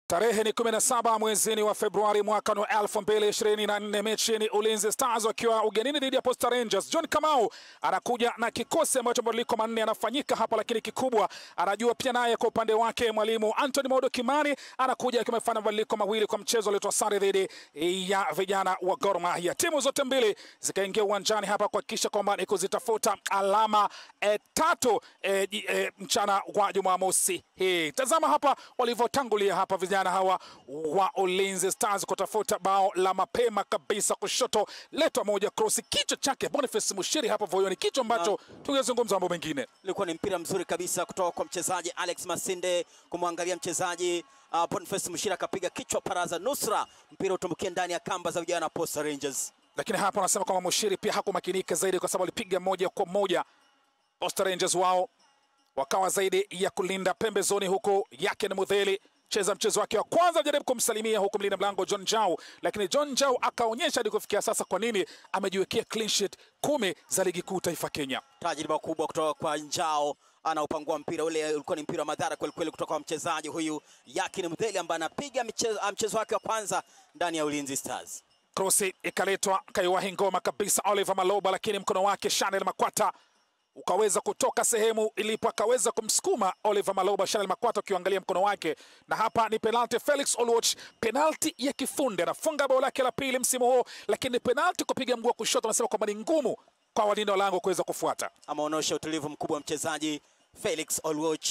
Tarehe ni 17 mwezini wa Februari mwaka wa 2024, mechi ni Ulinzi Stars wakiwa ugenini dhidi ya Posta Rangers. John Kamau anakuja na kikosi ambacho mabadiliko manne yanafanyika hapa, lakini kikubwa anajua pia naye kwa upande wake mwalimu Anthony Maudo Kimani anakuja akiwa amefanya mabadiliko mawili kwa mchezo uliotoa sare dhidi ya vijana wa Gor Mahia. Timu zote mbili zikaingia uwanjani hapa kuhakikisha kwamba ni kuzitafuta alama e, tatu e, e, mchana wa Jumamosi hii. Tazama hapa walivyotangulia hapa vijana hawa wa Ulinzi Stars kutafuta bao la mapema kabisa, kushoto letwa moja cross, kichwa chake Boniface Mushiri hapa voyoni, kichwa ambacho tungezungumza mambo mengine. Ilikuwa ni mpira mzuri kabisa kutoka kwa mchezaji Alex Masinde kumwangalia mchezaji uh, Boniface Mushiri akapiga kichwa paraza, nusra mpira utumbukia ndani ya kamba za vijana Posta Rangers. Lakini hapa wanasema kwamba Mushiri pia hakumakinika zaidi, kwa sababu alipiga moja kwa moja. Posta Rangers wao wakawa zaidi ya kulinda pembezoni, huku yake ni Mudheli cheza mchezo wake wa kwanza, jaribu kumsalimia huku mlinda mlango John Jau, lakini John Jau akaonyesha hadi kufikia sasa kwa nini amejiwekea clean sheet kumi za ligi kuu taifa Kenya. Tajriba kubwa kutoka kwa Njao, anaupangua mpira ule, ulikuwa ni mpira wa madhara kweli kweli kutoka kwa mchezaji huyu Yakin Mdheli ambaye anapiga mchezo, mchezo wake wa kwanza ndani ya Ulinzi Stars. Krosi ikaletwa kaiwahi ngoma kabisa Oliver Maloba, lakini mkono wake Chanel Makwata ukaweza kutoka sehemu ilipo, akaweza kumsukuma Oliver Maloba. Chanel Makwata ukiangalia mkono wake, na hapa ni penalty. Felix Oluoch, penalty ya kifundi, anafunga bao lake la pili msimu huu, lakini penalty kupiga mguu wa kushoto, anasema kwamba ni ngumu kwa walinda wa lango kuweza kufuata. Ameonyesha utulivu mkubwa mchezaji Felix Oluoch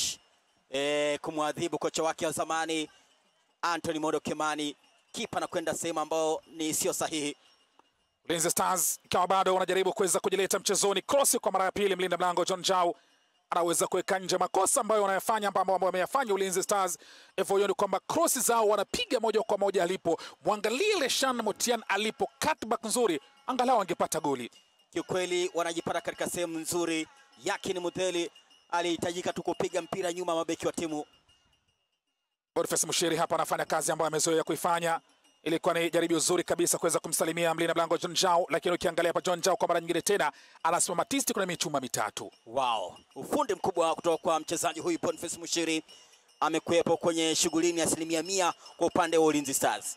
e, kumwadhibu kocha wake wa zamani Anthony Modo Kimani, kipa na kwenda sehemu ambayo ni sio sahihi. Ulinzi Stars ikawa bado wanajaribu kuweza kujileta mchezoni. Cross kwa mara ya pili, mlinda mlango John Jau anaweza kuweka nje makosa ambayo wanayafanya ambao wameyafanya Ulinzi Stars hivyo ni kwamba cross zao wanapiga moja kwa moja alipo. Mwangalie Leshan Motian alipo, cutback nzuri, angalau angepata goli. Kiukweli wanajipata katika sehemu nzuri. Yakin Mudheli alihitajika tu kupiga mpira nyuma mabeki wa timu. Boniface Mushiri hapa anafanya kazi ambayo amezoea kuifanya. Ilikuwa ni jaribio zuri kabisa kuweza kumsalimia mlinda mlango John Jao, lakini ukiangalia hapa John Jao kwa mara nyingine tena anasimama tisti, kuna michuma mitatu. Wow, ufundi mkubwa kutoka kwa mchezaji huyu Boniface Mushiri, amekuwepo kwenye shughulini asilimia mia kwa upande wa Ulinzi Stars.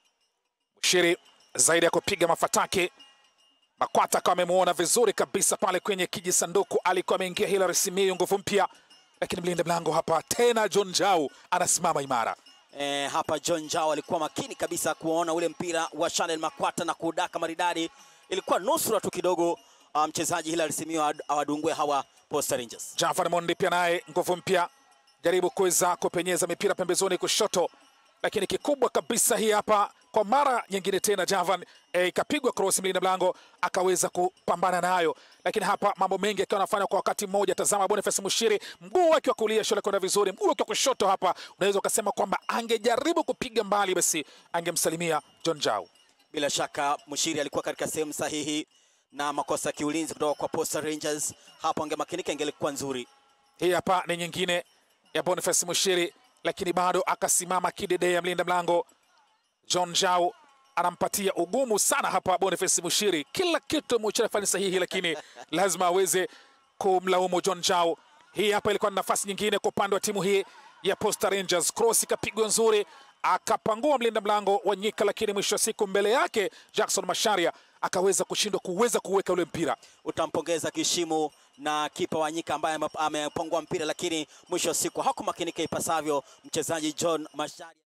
Mushiri zaidi ya kupiga mafataki, Makwata akawa amemuona vizuri kabisa pale kwenye kijisanduku, alikuwa ameingia Hilary Simiyu, nguvu mpya, lakini mlinda mlango hapa tena John Jao anasimama imara. E, hapa John Jao alikuwa makini kabisa kuona ule mpira wa Chanel Makwata na kudaka maridadi. Ilikuwa nusura tu kidogo uh, mchezaji Hilary Simiyu awadungue hawa Posta Rangers. Jafar Mondi pia naye nguvu mpya, jaribu kuweza kupenyeza mipira pembezoni kushoto, lakini kikubwa kabisa hii hapa kwa mara nyingine tena Javan ikapigwa e, cross mlinda mlango akaweza kupambana nayo, lakini hapa mambo mengi akiwa anafanya kwa wakati mmoja. Tazama Boniface Mushiri, mguu wake wa kulia shule kwenda vizuri, mguu wake wa kushoto hapa, unaweza ukasema kwamba angejaribu kupiga mbali, basi angemsalimia John Jao. Bila shaka Mushiri alikuwa katika sehemu sahihi na makosa ya kiulinzi kutoka kwa Posta Rangers hapo, angemakinika ingelikuwa nzuri. Hii hapa ni nyingine ya Boniface Mushiri, lakini bado akasimama kidedea mlinda mlango John Jao anampatia ugumu sana hapa Boniface Mushiri. Kila kitu Mushiri afanya sahihi, lakini lazima aweze kumlaumu John Jao. Hii hapa ilikuwa ni nafasi nyingine kwa upande wa timu hii ya Posta Rangers. Cross ikapigwa nzuri, akapangua mlinda mlango wa Nyika, lakini mwisho wa siku mbele yake Jackson Masharia akaweza kushindwa kuweza kuweka ule mpira. Utampongeza Kishimu na kipa wa Nyika ambaye amepangua mpira, lakini mwisho wa siku hakumakinika ipasavyo mchezaji John Masharia.